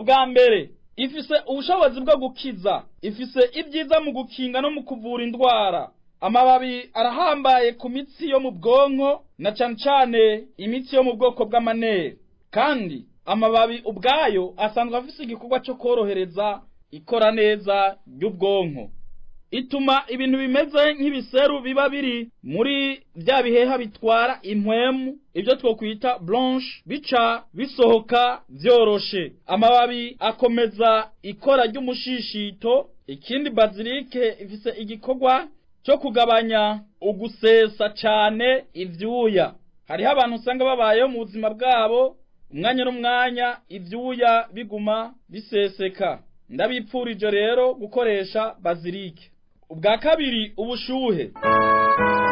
ubwa mbere ifise ubushobozi bwo gukiza ifise ibyiza mu gukinga no mu kuvura indwara amababi arahambaye ku mitsi yo mu bwonko na cane cane imitsi yo mu bwoko bw'amanere kandi amababi ubwayo asanzwe afise igikorwa cyo korohereza ikora neza ry'ubwonko ituma ibintu bimeze nk'ibiseru biba biri muri bya biheha bitwara impwemu ibyo twokwita blanche bica bisohoka vyoroshe amababi akomeza ikora ry'umushishito ikindi bazilike ifise igikorwa cyo kugabanya ugusesa cane ivyuya hariho abantu usanga babayeho mu buzima bwabo umwanya n'umwanya ivyuya biguma biseseka ndabipfurije rero gukoresha bazilike ubwa kabiri ubushuhe